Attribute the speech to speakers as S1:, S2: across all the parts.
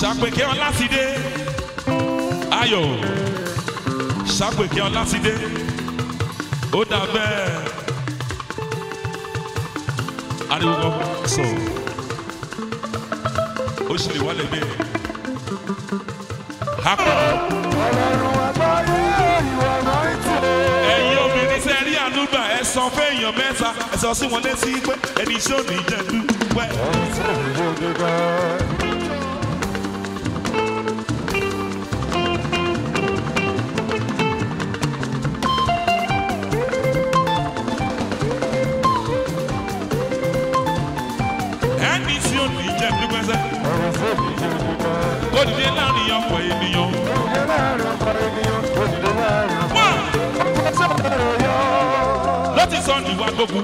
S1: ṣàpèké ọlá ti dé ayọ̀ ṣàpèké ọlá ti dé ó dà bẹ́ẹ̀ ariwo kan sọ ó sì lè wálé bẹ́ẹ̀ hapò
S2: ọlọ́run àgbáyé ìwọ náà ń tì.
S1: ẹ̀yin obìnrin tẹ́ rí ànúgbà ẹ sọ fún èèyàn mẹ́ta ẹ sọ sí wọn létí pé ẹni tí ò ní jẹ́ dúpẹ́. ẹni tí ò ní jẹ́ dúpẹ́ sẹ́ kó dìde láàrin ọ̀pọ̀ ènìyàn. Wọ́n ló ti sọ níwá gbógun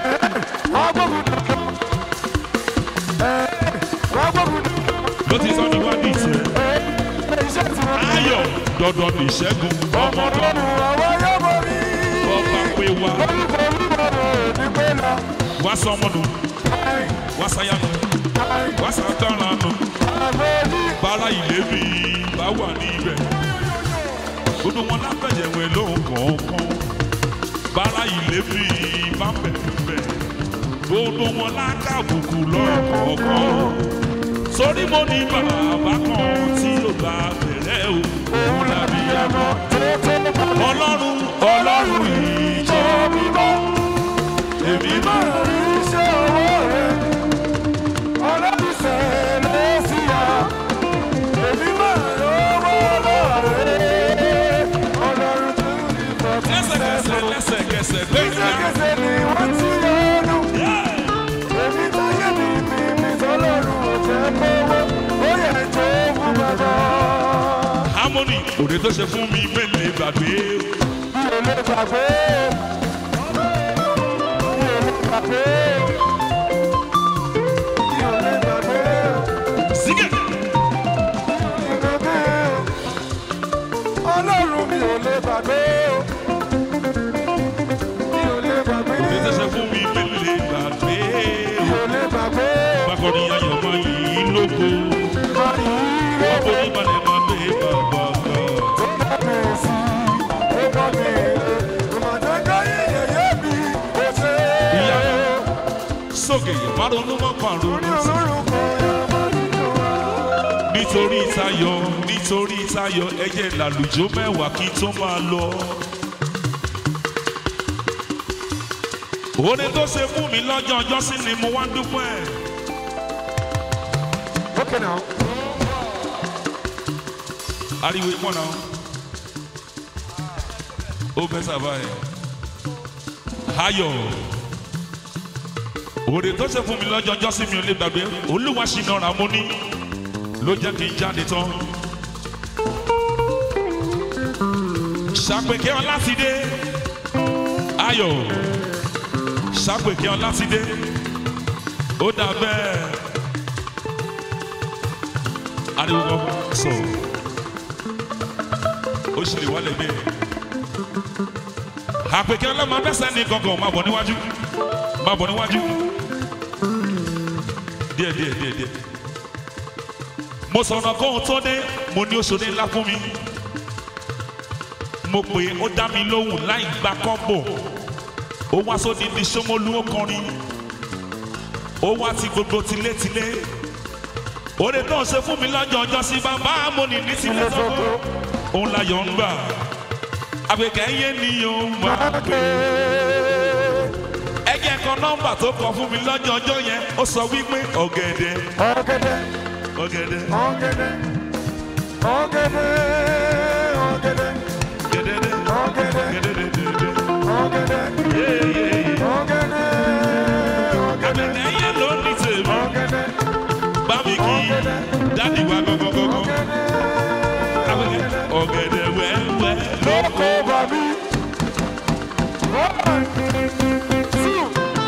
S1: ló ti sọ níwá ní ìṣẹ́ ayọ̀ dandan ní ìṣẹ́gun ọmọdé ọba pé wá wá sọmọnù wá sáyánu wá sàtọ́rànù bára ìlérí bá wà níbẹ̀ gbogbo wọn lábẹ̀yẹ̀wẹ̀ lóhùn kọ̀ọ̀kan bára ìlérí bá bẹ̀rẹ̀ gbogbo wọn lákàbùkù lọ́kọ̀ọ̀kan sórí mo ní bàbá kan tí ó bá bẹ̀rẹ̀ o òun làbí àmọ́ ọlọ́run ọlọ́run ìjọ mímọ́ èmi máa rí lẹ́sẹ̀kẹsẹ̀ lẹ́sẹ̀kẹsẹ̀ gbẹ̀gbẹ̀ harmony òde tó ṣe fún mi mélòó gbàgbé sígẹ̀
S2: Ọlọ́run mi ò lè gbàgbé o. Mi ò lè gbàgbé
S1: òde tó
S2: o.
S1: ṣe fún mi mélòó gbàgbé
S2: Mi ò lè gbàgbé o.
S1: bákọ́ni ayọ̀ máa yí lógo ọ̀pọ̀ onímọ̀lẹ́ máa gbé bàbá kan. ìyá sókè ìmárùnún mọ́ pàrọ̀nù sí. nítorí tayọ nítorí tayọ ẹyẹ làlùjọ mẹ́wàá kí n tó máa lọ. orin tó ṣe fún mi lọ́jọ́ ọjọ́ sí ni mo wá ń dúpẹ́.
S2: Okay now.
S1: ariwo ìpọ́n náà ó bẹ́ sábà ẹ̀ ayọ̀ orin tó ṣe fún mi lọ́jọ́ ọjọ́ sí mi ò lè gbàgbé olúwa ṣìnà ra mo ní ló jẹ́ kí n jáde tán. ṣàpèké ọlá ti dé ayọ̀ ṣàpèké ọlá ti dé ó dà bẹ́ẹ̀ ariwo kan sọ ó sì lè wálé bẹ́ẹ̀ àpèké ọlọ́mọ abẹ́sẹ̀ ní kankan máa bọ̀ níwájú máa bọ̀ níwájú díẹ̀ díẹ̀ díẹ̀ díẹ̀ mo sọ̀rọ̀ kó o tó dé mo ní oṣù ní ńlá fún mi mo pè é ó dá mi lóhùn láì gba kọ́bọ̀ ó wá sóde ní Ṣómólú ó kọrin ó wá ti gbogbo tilétilé òde tó ń ṣe fún mi lọ́jọ́ ọjọ́ sí bàbá mo ní ní tilé sọ́kó òun láyọ̀ ń gbà àgbẹ̀kẹ́ yé ni yóò máa pè é ẹgbẹ́ kan nọ́mbà tó kọ fún mi lọ́jọ́ ọjọ́ yẹn ó sọ wípé ọ̀gẹ̀dẹ̀
S2: Ọ̀gẹ̀dẹ̀,
S1: ọ̀gẹ̀dẹ̀
S2: ọ̀gẹ̀dẹ̀, ọ̀gẹ̀dẹ̀, ọ̀gẹ̀dẹ̀,
S1: gẹ̀dẹ̀dẹ̀
S2: ọ̀gẹ̀dẹ̀,
S1: gẹ̀dẹ̀dẹ̀
S2: ọ̀gẹ̀dẹ̀,
S1: yéyé
S2: ọ̀gẹ̀dẹ̀, ọ̀gẹ̀dẹ̀,
S1: àgbẹ̀kẹ́ yé ló ní tèmi
S2: ọ̀gẹ̀dẹ̀,
S1: bá mi kí dáàdì wa gọ́gọ́gọ́gọ́ àgbẹ̀kẹ́ ọ̀gẹ̀dẹ̀ wẹ́wẹ́ ló
S2: lóko bàbí. One, two,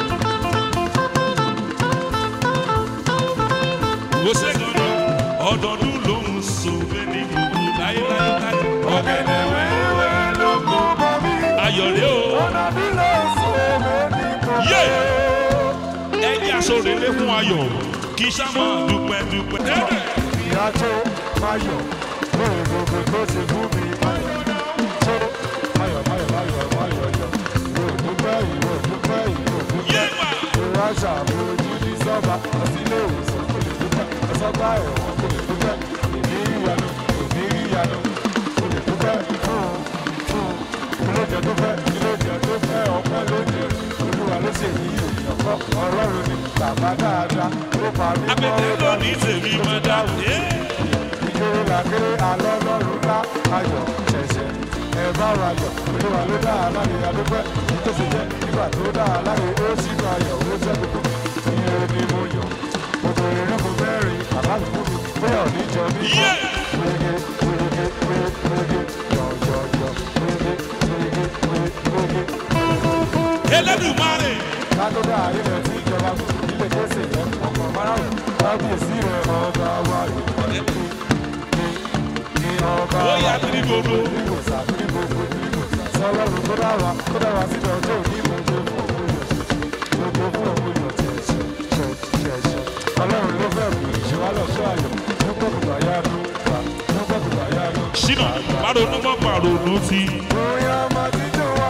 S1: wò ṣe gan-an ọdọọdún ló ń so bẹ́ẹ̀ ní gbogbo láéláé ọ̀gẹ̀dẹ̀ wẹ́wẹ́
S2: lóko bàbí.
S1: ayọ̀dẹ́ o.
S2: Ọ̀nà bí lọ sí èmi ní kò
S1: yé ẹjẹ aṣọrẹlẹ fún ayọ̀ kì í sábà dúpẹ́ dúpẹ́.
S2: ìyá tó máa yọ̀ lórí gbogbo tó ti fún mi máyọ̀ tó máyọ̀ máyọ̀ máyọ̀ máyọ̀ yọ̀ ìwé òdúpẹ́ ìwé òdúpẹ́ ìwé òdúpẹ́
S1: Yéèpà.
S2: ìwé àṣà àbójú ní sọ́ba ọsílẹ̀ ìwòsàn kò lè dúpẹ́ ọsọ́gbà ẹ̀wọ̀n kò lè dúpẹ́ èmi ìyanu èmi ìyanu kò lè dúpẹ́ fún fún ilé-ìjẹ tó fẹ́ ilé-ìjẹ tó fẹ́ ọpẹ́ lónìí olúwa ló ṣe yí ènìyàn kọ́ ọlọ́run ni bàbá dáadáa ó pa mí mọ́
S1: abẹ́tẹ̀
S2: ó dá mi
S1: lónìí tèmi máa dá.
S2: ìjòyè làkèrè àlọ́ lọ́rùn ńlá ayọ̀ ṣẹ̀ṣẹ̀ ẹ bá wa yọ̀ olúwa ló dá a láre adúpẹ́ tó ṣe jẹ́ nígbà tó dá a láre ó sínú ayọ̀ ó jẹ́ gbogbo mi iye ni mo yọ̀ gbogbo irúgbó mẹ́rin àbálù fún mi bóyá ò ní jọ mí mọ́ wége wége wége yọ̀yọ̀yọ̀ wége wége wége
S1: Elédùmarè.
S2: kátólà ilẹ̀ tí ìjọba ilé kéésì rẹ̀ ọkọ̀ márùn-ún kábíyèsí rẹ̀ ọba wa ní ní ọba
S1: Ó
S2: wa
S1: yá tiri gbogbo.
S2: nígbòsà ní gbogbo nígbòsà sọlọ́run tó dá wa tó dá wa síbẹ̀ ọjọ́ òní gbogbo fún òkú yọ̀ gbogbo fún òkú yọ̀ tẹ̀sẹ̀ tẹ̀sẹ̀ ọlọ́run ló fẹ́ mú ìṣèwà lọ́sọ́ ayọ̀ nígbà gbogbo àyánu gbà nígbà gbogbo àyánu.
S1: Ṣínà pàrọ̀nù mọ́ pàrọ̀nù ti.
S2: bóyá máa ti jọ wá.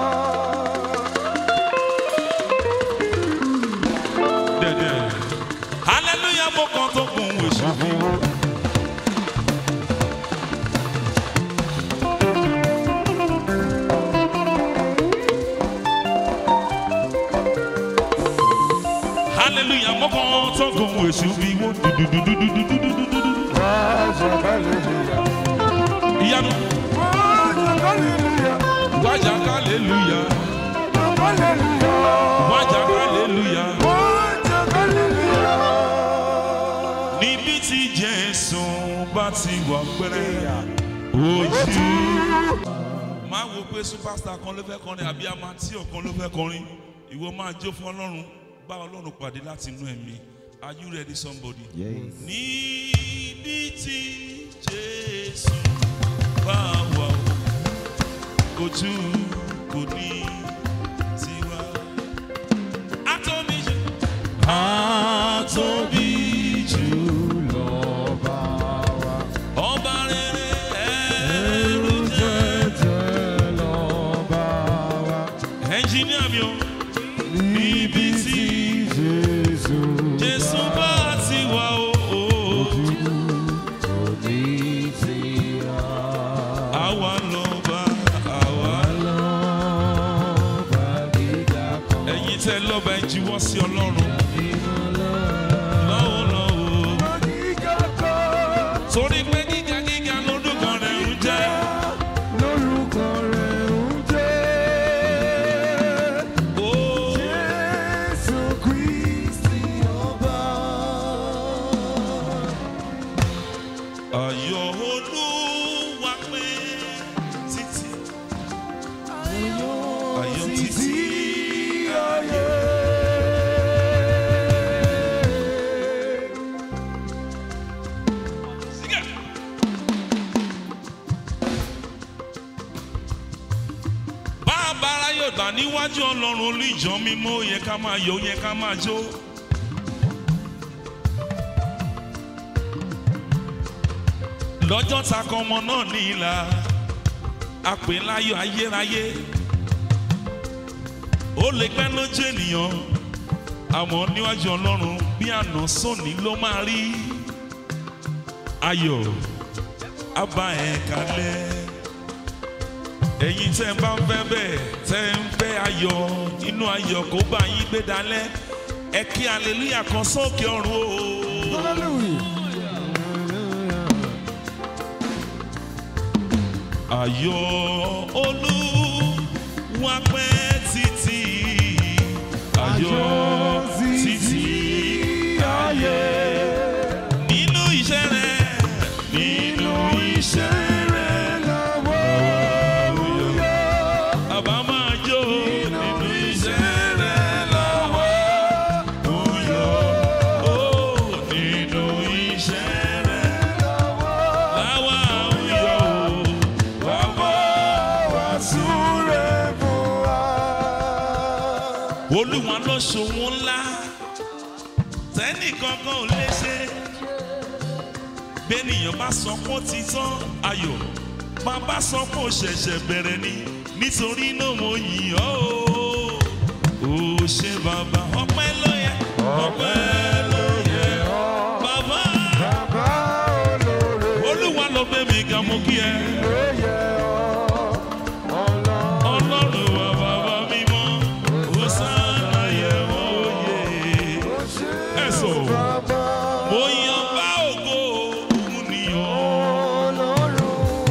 S1: Dẹ̀dẹ̀. Hallelujah mo kàn tó kun èṣù. Hallelujah mo kàn tó kun èṣù bí wọ́n dúdúdúdúdúdúdúdúdú. Ìyanu wájà hallelujah wájà hallelujah. níbi tí jésù bá ti wà pẹ́rẹ́ ojú. máa wo pé superstar kan ló fẹ́ kọrin àbí amatí ọ̀kan ló fẹ́ kọrin ìwọ máa jó fún ọlọ́run bá ọlọ́run pàdé láti inú ẹ̀mí are you ready somebody. níbi tí jésù bá wà o, ojú kò ní tiwa. Àtòbí jù. Àtòbí jù ọba rere ẹrù jẹ ẹnjìníà mi o níbi tí jésù bá ti wà o o. àwa lọ bá àwa ẹ̀yin tẹ́ lọ́ba ẹ̀ jíwọ́ sí ọlọ́run lọ́wọ́lọ́wọ́ torí pé gíga gíga lọ́dún kan rẹ̀ ń jẹ́.
S2: Lórúkọ rẹ̀ ń jẹ́
S1: ó
S2: Jésù Kristi ọba.
S1: ayọ̀ olúwa pé títí ayọ̀ títí
S2: ayé.
S1: sígẹ̀. bá a bára yóò gbà níwájú ọlọ́run olú ìjọ mímọ́ ó yẹ ká máa yọ̀ ó yẹ ká máa jó. lọ́jọ́ ta kan ọmọ náà ní ìlà àpè láyọ̀ ayérayé ó lè pẹ́ lójú ènìyàn àmọ́ níwájú ọlọ́run bí àná sóní ló máa rí ayọ̀ abá ẹ̀ kalẹ̀ ẹ̀yin tẹ́ ń bá ń fẹ́ bẹ́ẹ̀ tẹ́ ń fẹ́ ayọ̀ inú ayọ̀ kó bá yín gbé dalẹ̀ ẹ kí aleluya kan sókè ọ̀run o. ayọ̀ olúwa pẹ́ títí ayọ̀ títí ayé nínú iṣẹ́ rẹ̀ nínú iṣẹ́ rẹ̀ àbá máa jó nínú iṣẹ́ rẹ̀ lọ́wọ́ òyò ó nínú iṣẹ́ rẹ̀ láwa òyò wà wá wá súré olúwa ló ṣòwò ńlá tẹ́nì kankan ò lè ṣe bẹ́ẹ̀nìyàn bá sọ pé ó ti tán ayọ̀ máa bá sọ pé ó ṣẹ̀ṣẹ̀ bẹ̀rẹ̀ ni nítorí náà mo yìn ọ́ o ò ṣe bàbá ọpẹ́ ló yẹ ọpẹ́ ló yẹ bàbá
S2: Bàbá olóore
S1: olúwa ló gbé mi ga mo kí ẹ
S2: ló yẹ ọ́. Ọlọ́run
S1: ọlọ́run wa bàbá mímọ́ ó sáà yẹ wọ́n òye
S2: ó ṣe
S1: ẹ sọ
S2: bàbá
S1: mo yan bá ògo òun nìyàn.
S2: Ọlọ́run.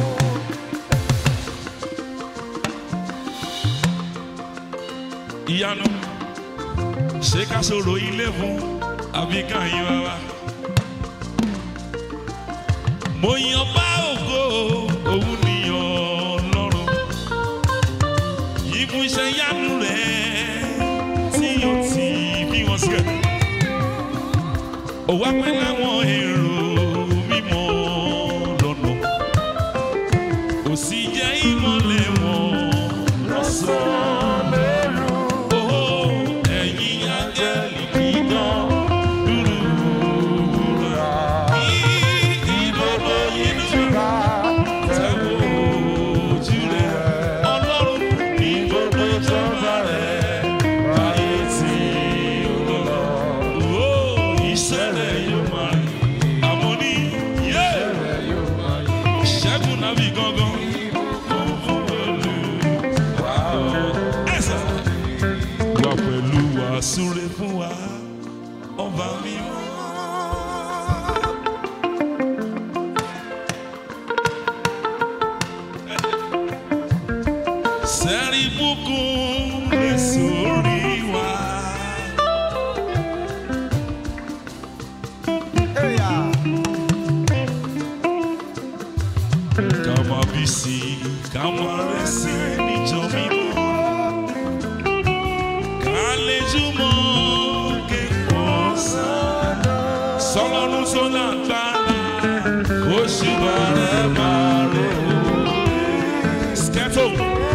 S1: ìyanu ṣé ká sọ̀rọ̀ ilé fún àbí ká yín bàbá. mo yan bá ògo òun nìyàn lọ́rùn yìí fún iṣẹ́ yánu rẹ̀ tí yóò ti bí wọn sílẹ̀. ó wá pẹ́ láwọn èrò mímọ́ lọ́nà ó sì jẹ́ ìmọ̀lẹ̀ wọn lọ́sàn-án. Oh, ẹ̀yin áńgẹ́lì dídán dúró ìdòdó inú tẹ̀wọ̀ ojú rẹ̀ ọlọ́run ní gbogbo ìjọba rẹ̀ ayé tí ó lọ. Oh, iṣẹ́ rẹ̀ yóò máa rìn àmọ́ ní yé ṣẹ́gun nàbí gangan. Ẹ̀sà wà pẹ̀lú wa súre fún wa ọba mímọ́. sẹ́rí bùkún lè sórí wa. ká máa bí sí i ká máa rẹ̀ sí i níjọ mímọ́. ká lè jùmọ̀ kéwọ́n sàn. sọlọ́run tó lágbára ó ṣì bá rẹ̀ máa rẹ̀ o. skẹ́tò.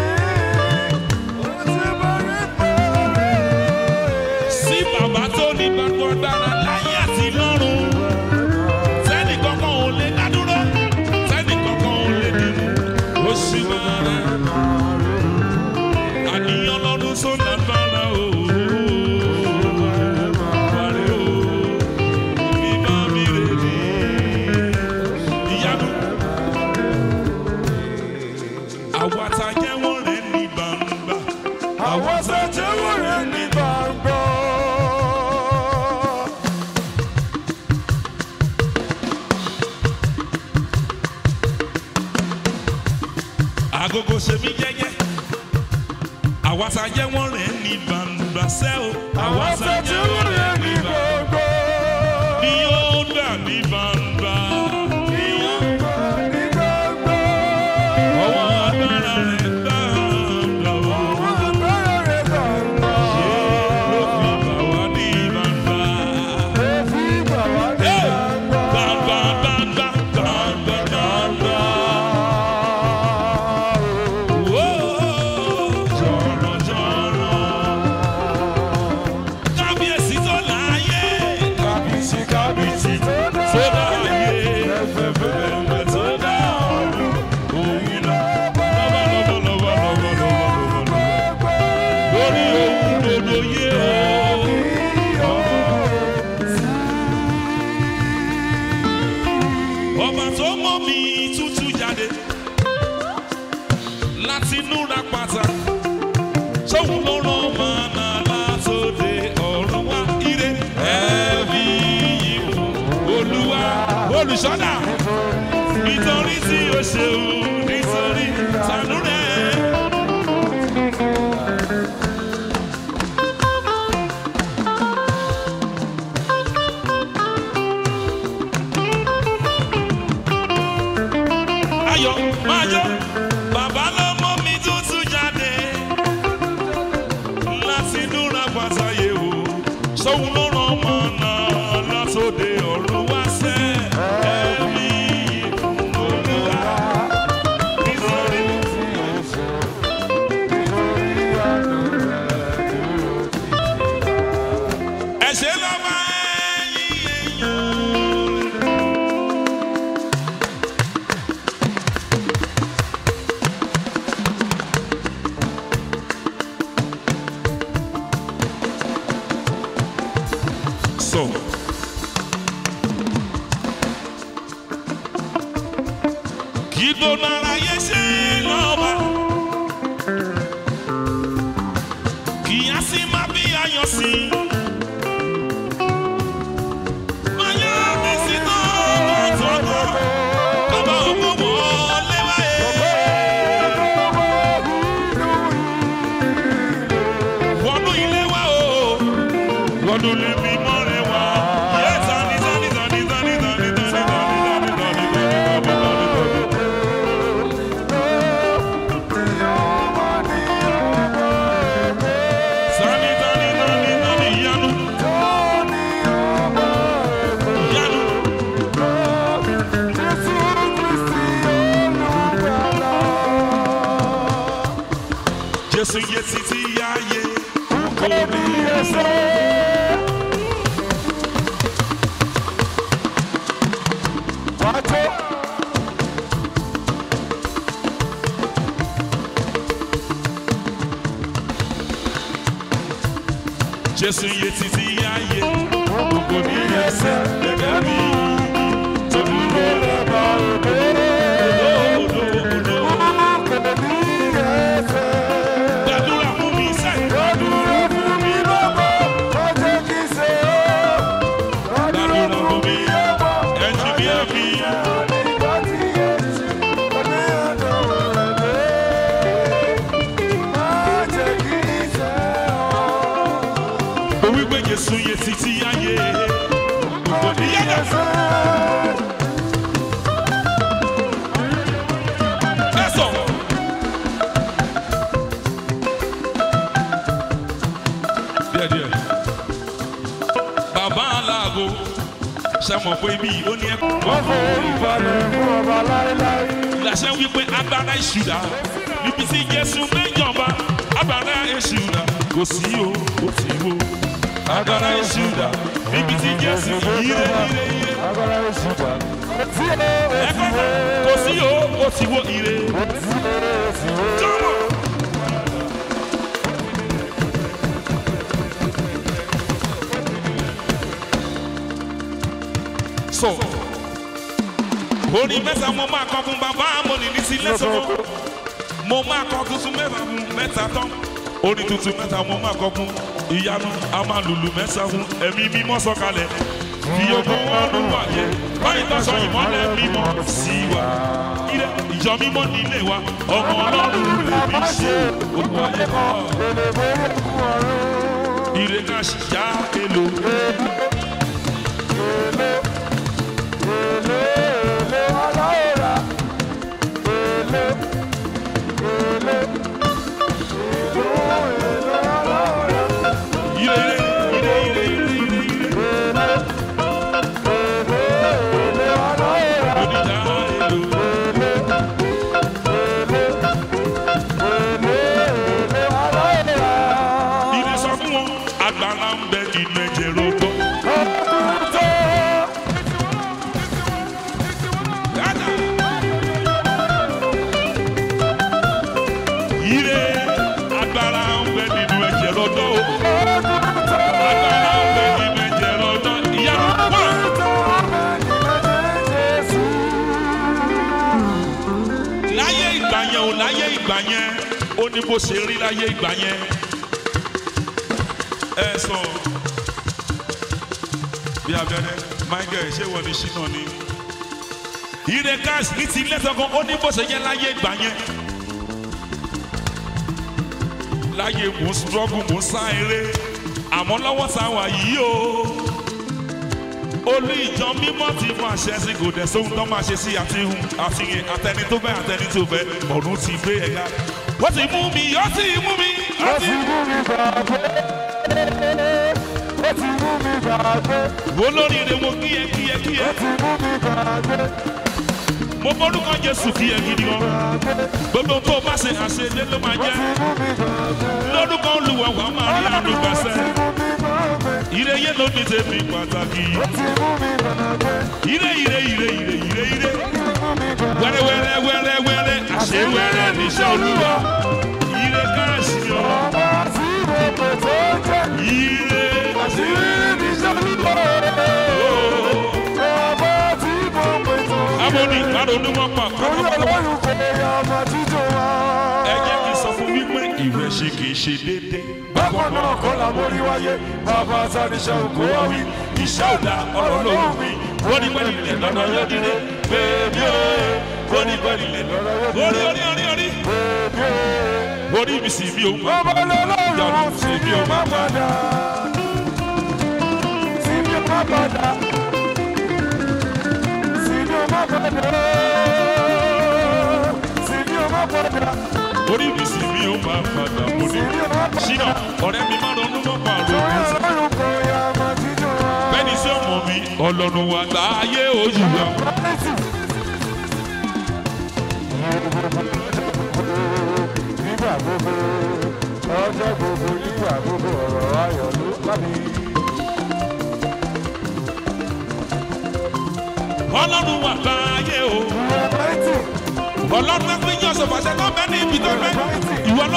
S1: sí bàbá tó ní gbogbo agbára láyé àti lọ́run. sẹ́ni kankan ò lè dá dúró sẹ́ni kankan ò lè dìmú. ó sì máa rẹ̀ àníyàn lọ́dún tó lágbára o. Wàrẹ̀ o, mi bá mi rè ní ìyanu. Àwa ta jẹ́wọ́ rẹ̀ ní gbangba.
S2: Àwọn sẹ́jẹ̀wò rẹ̀ ní gbàgbọ́.
S1: Agogo ṣe mí jẹ́jẹ́. Àwa ta jẹ́wọ́ rẹ̀ ní gbangba sẹ́ o. Àwa
S2: Àwọn
S1: ta
S2: sẹ́jẹ̀wò rẹ̀ ní gbàgbọ́.
S1: ni yóò gbà ní gbangba.
S2: Ní gbàgbọ́.
S1: Ọwọ́ agbára rẹ̀ gbangba o.
S2: Àwọn agbára rẹ̀ gbàgbọ́.
S1: Ló fi bà wá ní gbangba.
S2: Ó fi gbà wá ní
S1: Hey!
S2: gbàgbọ́.
S1: Gbangba, gbangba, gbangba, gbangba. Oh, jọ̀rọ̀, jọ̀rọ̀. Kábíyèsí tó láyé.
S2: Kábíyèsí kábíyèsí tó dá.
S1: Tó láyé. Fẹ́fẹ́fẹ́ tó dá ọ̀run. Òun náà. Lọ́wọ́, lọ́wọ́, lọ́wọ́, lọ́wọ́, lọ́wọ́, lọ́wọ́, lọ́wọ́. Lórí ohun gbogbo yé o. ọba tó mọ mi tútù jáde láti núra pátá sóhun ló rán màánà látòde ọ̀run wá ire ẹ̀mí ìwò olúwa olùṣọ́dà nítorí tí o ṣeun nítorí tànú rẹ̀. ayọ̀ máa yọ̀ bàbá ló mọ́ mi tuntun jáde láti núra pàtàyè o sóhun ló ràn ọmọ náà látòde ọ̀run wá sẹ́ ẹ̀mí olúwa nítorí ẹ̀ṣẹ̀ lọ́wọ́ ẹ̀yìn èèyàn ìgbóná ara yẹ ṣe lọ́ba. kì í á sí má bí ayọ̀ sí. Máyá mi sí náà tọ́tọ́. Bàbá ògbó wọlé wáyé. Wọnú ilé wa o. Wọnú ilé mi mọ́ rẹ wá. Yé tani tani tani tani tani tani tani tani tani tani tani tani tani. Tani tani tani tani ìyanu. Ìyanu. Jésù yé títí yáyé. Kò ní ẹsẹ̀. Jésù yé títí yáyé. Kò ní ẹsẹ̀. Gẹ́gẹ́ bí tó dúró lọ́ba òdo. Òdo òdo òdo. Gbàdúrà fún mi sẹ́yìn. Gbàdúrà fún mi. Ẹ̀jì bí ẹ̀mí. Mo wí pé Jésù yé títí yáyé. Kò ní yáyé. Ẹ̀sọ̀. Díẹ̀díẹ̀. Bàbá aláàgó ṣe mọ̀ pé bí ó ní ẹ̀kọ́. Ìlàṣẹ wípé agbára ìṣúra níbi tí Jésù méjọba agbára ìṣúra kò sí o kò sí o. Agbára ìṣúra níbi tí Jésù yíre yíre yíre. Ẹ̀kọ́ náà kò sí o kò sí o ire. Jọ́mọ̀. So, orin mẹ́ta mo máa kọ fún bàbá amọ̀nì ní ti lẹ́sọ̀rọ̀. Mo máa kọ tuntun mẹ́ta fún mẹ́ta tán. Orin tuntun mẹ́ta mo máa kọ fún ìyanu. A máa lùlù mẹ́ta fún ẹ̀mí mímọ́ sọ̀kalẹ̀. Fi ogun ọdún wà yẹ. Báyìí tó sọ ìmọ́lẹ̀ mímọ́ sí wa. Ilé ìjọ mímọ́ nílé wa. Ọmọ ọlọ́run lè fi ṣe òkú ayé kọ́. Ire ká ṣì já èlò. Ire ire ire ire ire ire. Oníjà èlò. Ire sọ fún wọn. Àgbàlá ń bẹ nínú ẹ̀jẹ̀ rògbò. Yàtà. Ire agbára ń bẹ nínú ẹ̀jẹ̀ rògbò. Agbára ń bẹ nínú ẹ̀jẹ̀ rògbò. Ìyá wà. láyé ìgbà yẹn ò láyé ìgbà yẹn ó ní bó ṣe rí láyé ìgbà yẹn ẹ sọ bí abẹ́rẹ́ michael ṣé wọ́n ní ṣínà ni ire gas ní ti lẹ́sọ̀kan ó ní bó ṣe yẹ láyé ìgbà yẹn láyé mò ń struggle mò ń sá eré àmọ́ lọ́wọ́ sáwà yìí o olú ìjọ mímọ́ ti fún àṣẹ sí kò dẹ̀ sóhun tó máa ṣe sí àtihun àtìyẹn àtẹni tó fẹ́ àtẹni tó fẹ́ ọ̀run ti gbé ẹ̀ka. wọ́n ti mú mi ó ti mú mi ó ti wo lóríire wo kíyẹ kíyẹ kíyẹ mo borúkọ Jésù kíyẹ gidi gan gbogbo tó o bá ṣe àṣeyẹ ló máa jẹ lórúkọ Olúwa wà máa rí àdùgbàsẹ ire yẹn ló ní tèmi pàtàkì ire ire ire ire ire ire wẹ́rẹ́ wẹ́rẹ́ wẹ́rẹ́ wẹ́rẹ́ àṣẹ wẹ́rẹ́ níṣẹ́ Olúwa ire káàsì ọ ire àṣẹ amoni má ronú mọ́ pa
S2: Torí ọlọ́run kò yẹ ọmọ títún wa.
S1: ẹ jẹ́ kí n sọ fún wípé ìwé ṣe kì í ṣe déédéé.
S2: Bákan náà kọ́ la mórí wáyé. Bàbá Sáníṣẹ́ òkú wá wí.
S1: iṣẹ́ ọ̀dà ọ̀rọ̀ lóhùn mi wọ́n ní pẹ́ẹ́lí ilẹ̀ lọ́nà yóò dìde bèbí o wọ́n ní pẹ́ẹ́lí ilẹ̀ lọ́nà yóò dìde. orí orí orí orí
S2: Bèbí o.
S1: orí mi sì mi ò mọ̀.
S2: Bàbá lọ́lọ́run sì bí o má padà. Sì bí o má padà. Sì bí o má padà. Sì bí o má padà.
S1: orí mi sì mi ò máa padà mo ní.
S2: Sì bí o má padà.
S1: ṣínà ọ̀rẹ́ mi má ronú mọ́ pa àrùn
S2: Torí
S1: mi.
S2: ọlọ́run kò yẹ ọmọ títún wa.
S1: bẹ́ẹ̀ni sí ọmọ mi ọlọ́run wa gbà ayé ojú wa.
S2: Nígbà gbogbo, ọjọ́ gbogbo, nígbà gbogbo, ọ̀rọ̀ ayọ̀ ló bá mi.
S1: ọlọ́run wa gbà ayé o.
S2: Ìwọ mighty,
S1: ọlọ́run ẹgbẹ́ yín ọ̀sọ̀ fàṣẹ tó bẹ́ẹ̀ ní ibi tó bẹ́ẹ̀. ìwọ